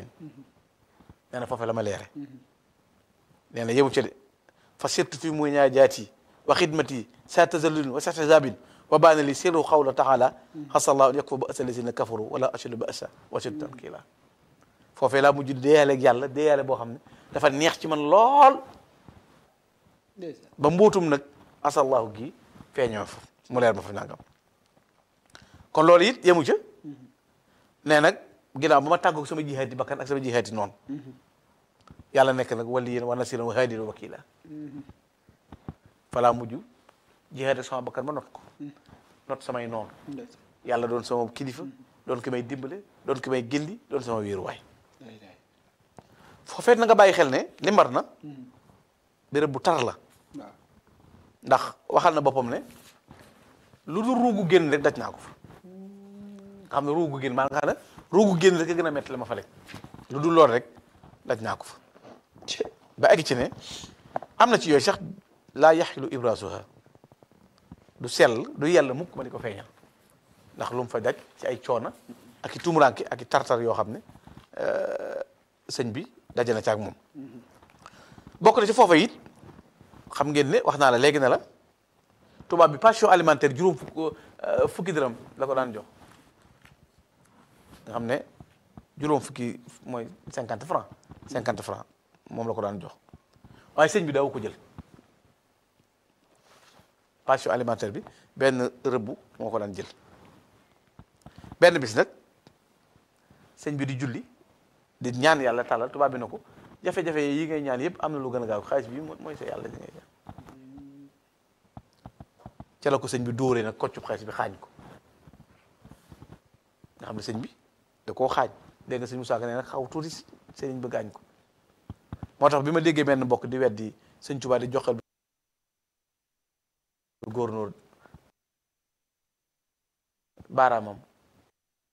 xayrin nee na foofee la ma leere nee na yemu ca de fa sirtu fi muy ñaa jaati wa xidmati sa tazallulin wa sahzabin wa baana li sirru xawla taala xasallahu an yakfa ba asa lazina kafaru wala ashadu ba asa wa ashadu tankila foofee laa mujj deeyaale ak yàlla deeyaale boo xam ne dafa neex ci man lool ndeysaan ba mbootum nag asallahu gi feeñoo fa mu leer ma fa nangam kon loolu it yemu ca nee nag ginnaaw ba ma tàggoog sama jihaati bakkan ak sama jihaati noonu yàlla nekk nag waliyan wa nasiran wa haadiyan wa wakila falaa mujj jihaati sama bakkan ma not ko not samay noonu ndeysaan yàlla doon sama kilifa doon ki may dimbale doon ki may gindi doon sama wéeruwaay day day foofeet na nga bàyyi xel ne li mbar na béréb bu tar la waaw ndax waxal na boppam ne lu dul ruugu génn rek daj naa ko fa nga xam ne ruugu génn maa nga xam ne ruugu génn rek a gën a métti la ma fa lekk lu dul lool rek daj naa ko fa ba egg ci ne am na ci yooyu sax laa yaxilu ibrasuha du sell du yell mukk ma di ko feeñal ndax lu mu fa daj ci ay coona ak i tumuranke ak i tartar yoo xam ne euh, sëñ bi daje na ci ak moom bokk na ci foofa it xam ngeen ne wax naa la léegi ne la tubaab bi pension alimentaire juróom fukk euh, fukki dërëm la ko daan jox nga xam ne juróom fukki mooy cinquante franc cinquante franc moom la ko daan jox waaye sëñ bi daawu ko jël pension alimentaire bi benn rëbbu moo ko daan jël benn bis nag sëñ bi di julli di ñaan yàlla tàllal tubaab bi na ko jafe-jafe yi ngay ñaan yëpp am na lu gën a gaaw xaalis bi mo- mooy sa yàlla di ngay ñaan ca la ko sëñ bi dóoree nag koccub xaalis bi xaañ ko nga xam ne sëñ bi da koo xaañ dégg nga sëñ Moussa Ka nee nag xaw tuuti sëriñ ba gaañ ko moo tax bi ma déggee benn mbokk di weddi sëñ Tuubaa di joxal góornóor baaraamam